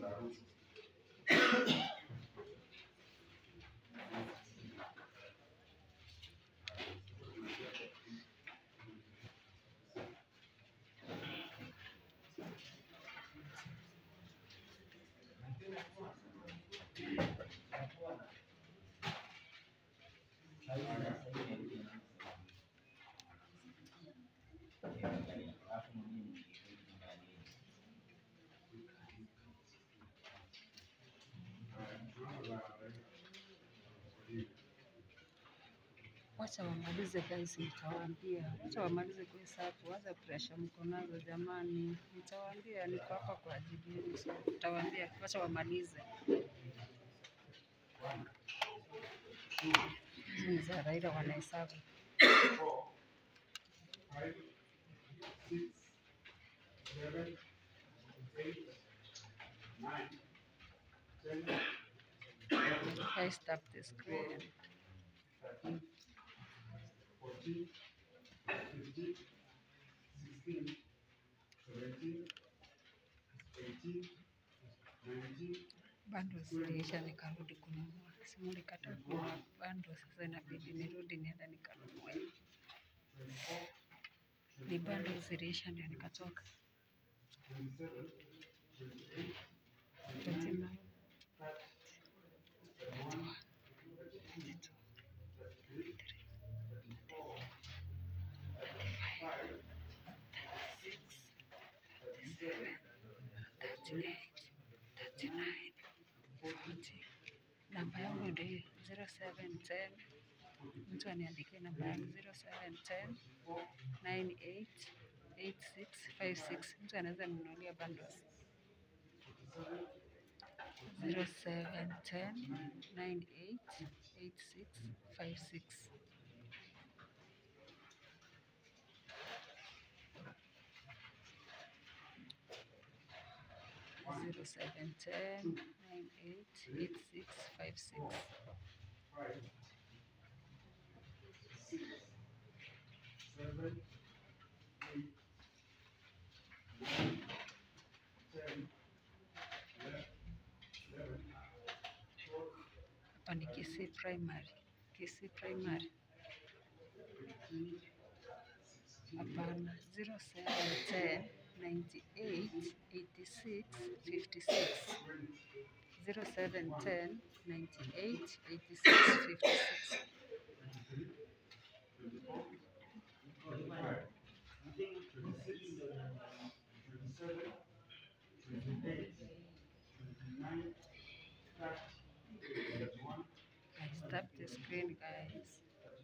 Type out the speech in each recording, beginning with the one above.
Wacha wamalize guys, nitawaambia. Wacha wamalize kuhesabu, wacha pressure mko nazo jamani, nitawaambia. Niko hapa kwa ajili yenu, so nitawaambia. Wacha wamalize. Hizi ni za Raila wanahesabu. I stop the screen. Bando ziliisha nikarudi kununua. Simu likata kununua bando, sasa inabidi nirudi nienda nikanunue. Ni bando ziliisha ndio nikatoka. 29. Namba yangu ndio hiyo 0710. Mtu aniandikie namba yangu 0710 988656. Mtu anaweza ninunulia bundles 0710 988656. Zero seven ten nine eight eight six five six. Hapa ni Kisii Primary. Kisii Primary. Hapana, 0710 98 86 56. 0710 98 86 56. I stop the screen, guys.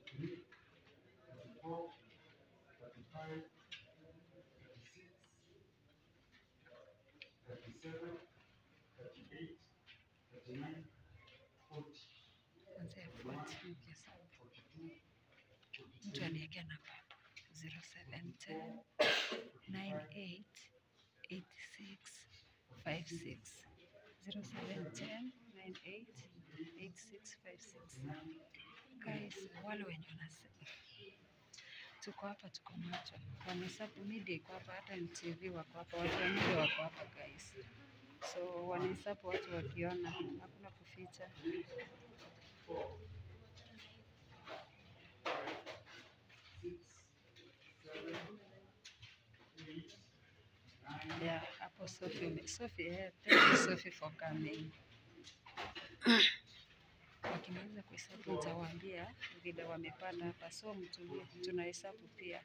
Kuanzia 40 nikihesabu. Mtu aniekea namba 0710 98 86 56. 0710 98 8656. Guys, wale wenye wanasema tuko hapa, tuko macho, wanahesabu media iko hapa, hata NTV wako hapa, watu wa media wako hapa guys, so wanahesabu watu wakiona, hakuna kuficha. Yeah, hapo Sophie, ume- Sophie, eh, thank you Sophie for coming. Wakimaliza kuhesabu nitawaambia vile wamepanda hapa, so mtulie, tunahesabu pia.